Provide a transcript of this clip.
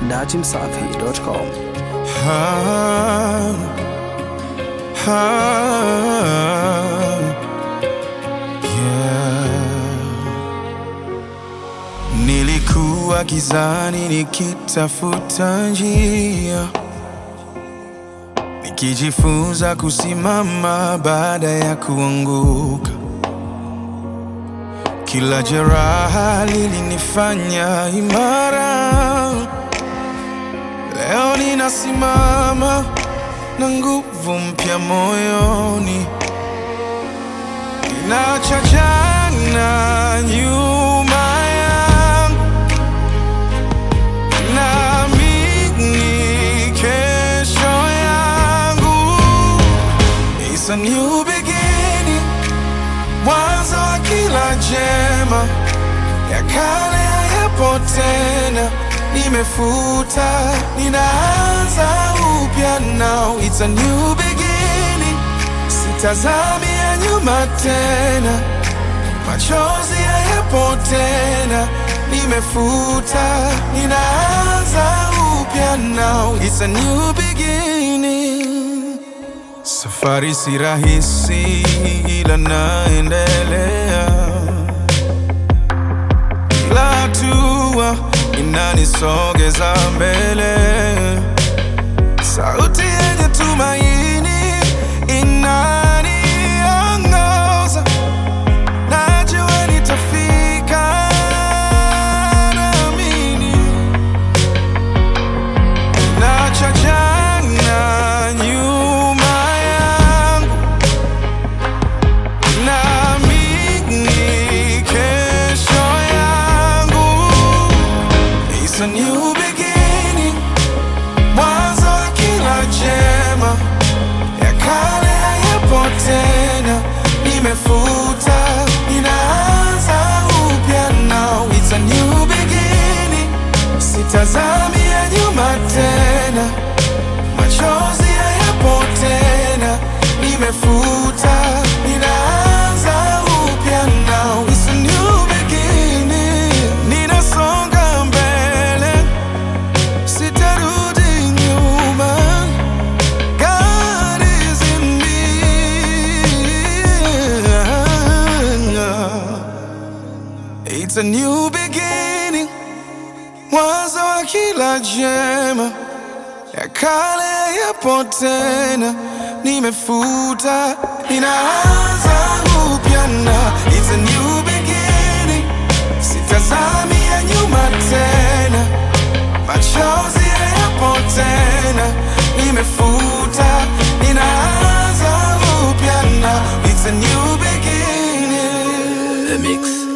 datimsafi.com. Ah, ah, yeah. Nilikuwa gizani nikitafuta njia, nikijifunza kusimama baada ya kuanguka. Kila jeraha lilinifanya imara. Leo ninasimama na nguvu mpya moyoni, ninaacha jana nyuma yangu, naamini kesho yangu. It's a new beginning, mwanzo wa kila jema, ya kale hayapo tena, nimefuta, ninaanza upya now. It's a new beginning, sitazami ya nyuma tena, machozi hayapo tena, nimefuta, ninaanza upya now. It's a new beginning. Safari si rahisi, ila naendelea. Kila hatua inanisogeza mbele. Sauti yenye tumaini inaniongoza. Najua nitafika, naamini. Naacha jana nyuma yangu, naamini kesho yangu. It's a new beginning, mwanzo wa kila jema, ya kale hayapo tena, nimefuta, ninaanza upya now. It's a new beginning, sitazami ya nyuma tena, machozi hayapo tena, nimefuta, ninaanza upya now. It's a new beginning, ninasonga mbele, sitarudi nyuma. God is in me. It's a new beginning, mwanzo wa kila jema, ya kale yapo tena, nimefuta, ninaanza upya na it's a new beginning, sitazami ya nyuma tena, machozi hayapo tena, nimefuta, ninaanza upya na it's a new beginning. The Mix.